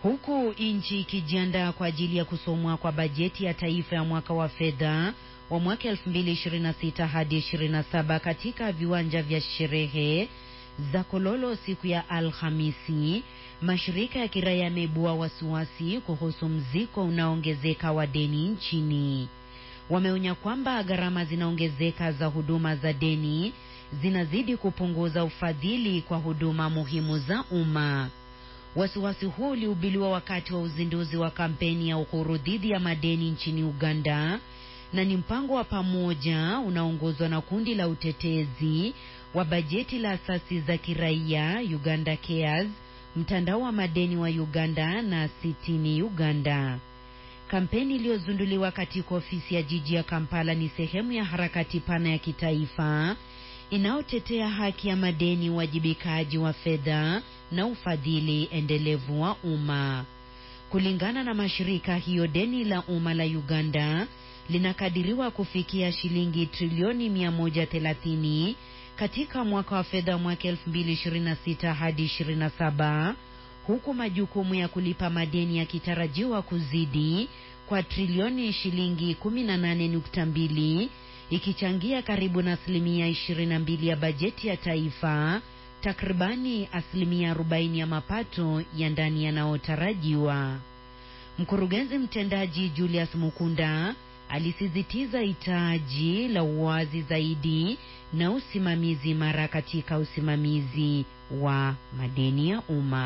Huku nchi ikijiandaa kwa ajili ya kusomwa kwa bajeti ya taifa ya mwaka wa fedha wa mwaka 2026 hadi 27 katika viwanja vya sherehe za Kololo siku ya Alhamisi, mashirika ya kiraia yameibua wasiwasi kuhusu mzigo unaoongezeka wa deni nchini. Wameonya kwamba gharama zinaongezeka za huduma za deni zinazidi kupunguza ufadhili kwa huduma muhimu za umma. Wasiwasi huu ulihubiliwa wakati wa uzinduzi wa kampeni ya uhuru dhidi ya madeni nchini Uganda na ni mpango wa pamoja unaoongozwa na kundi la utetezi wa bajeti la asasi za kiraia Uganda Cares, mtandao wa madeni wa Uganda na Sitini Uganda. Kampeni iliyozinduliwa katika ofisi ya jiji ya Kampala ni sehemu ya harakati pana ya kitaifa inayotetea haki ya madeni, uwajibikaji wa fedha na ufadhili endelevu wa umma. Kulingana na mashirika hiyo, deni la umma la Uganda linakadiriwa kufikia shilingi trilioni 130 katika mwaka wa fedha mwaka 2026 hadi 27, huku majukumu ya kulipa madeni yakitarajiwa kuzidi kwa trilioni shilingi 18.2 ikichangia karibu na asilimia 22 ya bajeti ya taifa, takribani asilimia 40 ya mapato ya ndani yanayotarajiwa. Mkurugenzi mtendaji Julius Mukunda alisisitiza hitaji la uwazi zaidi na usimamizi imara katika usimamizi wa madeni ya umma.